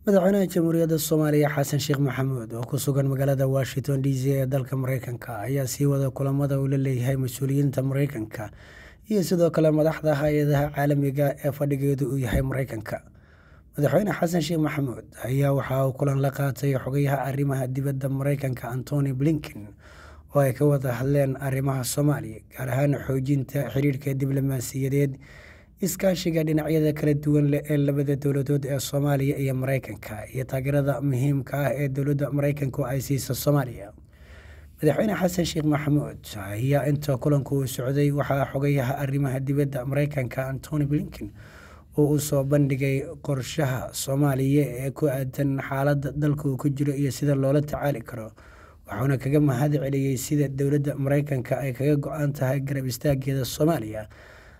madaxweynaha jamhuuriyadda soomaaliya xasan sheekh maxamuud oo ku sugan magaalada washington d c ee dalka mareykanka ayaa sii wada kulamada uu la leeyahay mas-uuliyiinta mareykanka iyo sidoo kale madaxda hay-adaha caalamiga ee fadhigeedu uu yahay mareykanka madaxweyne xasan sheekh maxamuud ayaa waxa uu kulan la qaatay xogayaha arrimaha dibadda mareykanka antony blinken oo ay ka wada hadleen arrimaha soomaaliya gaar ahaan xoojinta xiriirka diblomaasiyadeed iskaashiga dhinacyada kala duwan leh ee labada dowladood ee soomaaliya iyo mareykanka iyo taageerada muhiimka ah ee dowladda mareykanku ay siiso soomaaliya madaxweyne xasan sheekh maxamuud ayaa inta kulanku uu socday waxaa xogayaha arrimaha dibadda mareykanka antony blinken oo uu soo bandhigay qorshaha soomaaliya ee ku aadan xaaladda dalka uu ku jiro iyo sida loola tacaali karo waxauna kaga mahad celiyey sida dowladda mareykanka ay kaga go-an tahay garab istaageeda soomaaliya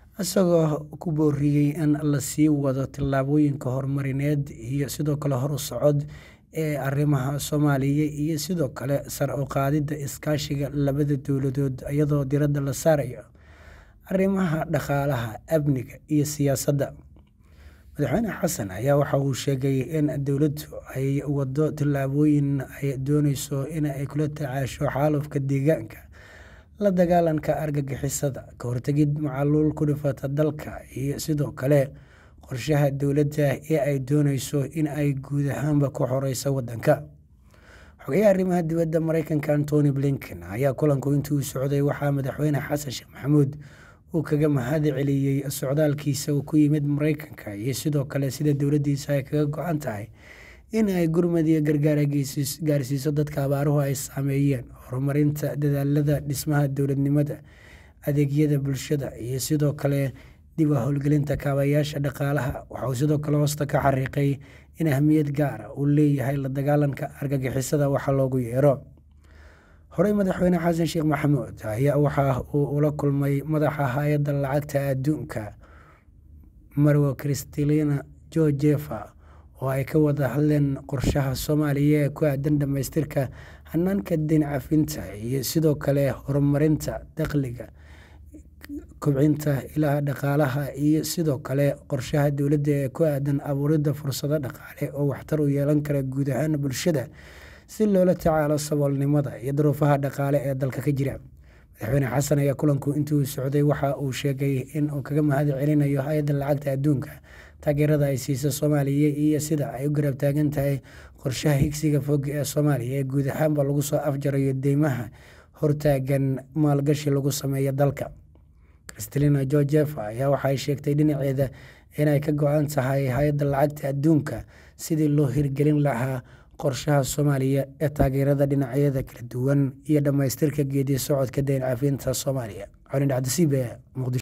isagoo ku booriyey in la sii wado tillaabooyinka horumarineed iyo sidoo kale hor u socod ee arrimaha soomaaliya iyo sidoo kale sar u qaadidda iskaashiga labada dowladood iyadoo diradda la saarayo arrimaha dhaqaalaha amniga iyo siyaasadda madaxweyne xasan ayaa waxa uu sheegay in dowladdu ay wado tillaabooyin ay dooneyso in ay kula tacaasho xaalufka deegaanka la dagaalanka argagixisada ka hortegid macaluul ku dhifata dalka iyo sidoo kale qorshaha dowladda ee ay dooneyso in ay guud ahaanba ku xoreyso wadanka xogayaha arrimaha dibadda mareykanka antony blinken ayaa kulanku intii uu socday waxaa madaxweyne xasan sheekh maxamuud uu kaga mahad celiyey socdaalkiisa uu ku yimid mareykanka iyo sidoo kale sida dowladdiisa ay kaga go-an tahay in ay gurmad iyo gargaar gaarsiiso dadka abaaruhu ay saameeyeen horumarinta dadaalada dhismaha dowladnimada adeegyada bulshada iyo sidoo kale dib u howlgelinta kaabayaasha dhaqaalaha waxauu sidoo kale hoosta ka xariiqay in ahmiyad gaara uu leeyahay la dagaalanka argagixisada waxa loogu yeero horey madaxweyne xasan sheekh maxamuud ayaa waxa uu ula kulmay madaxa hay-adda lacagta adduunka marwo kristalina georgefa oo ay ka wada hadleen qorshaha soomaaliya ee ku aadan dhamaystirka hanaanka deyn cafinta iyo sidoo kale horumarinta dakhliga kobcinta ilaha dhaqaalaha iyo sidoo kale qorshaha dowladda ee ku aadan abuuridda fursado dhaqaale oo waxtar u yeelan kara guud ahaan bulshada si loola tacaalo saboolnimada iyo duruufaha dhaqaale ee dalka ka jira madaxweyne xasan ayaa kulanku intii uu socday waxa uu sheegay in uu kaga mahad celinayo hay-adda lacagta adduunka taageerada ay siisa soomaaliya iyo sida ay u garab taagan tahay qorshaha higsiga fog ee soomaaliya ee guud ahaanba lagu soo afjarayo deymaha hortaagan maalgashi lagu sameeyo dalka kristalina georgefa ayaa waxaay sheegtay dhinaceeda inay ka go-an tahay hay-adda lacagta adduunka sidii loo hirgelin lahaa qorshaha soomaaliya ee taageerada dhinacyada kala duwan iyo dhammaystirka geedi socodka deyn cafinta soomaaliya colin dhacdasiibe muqdisho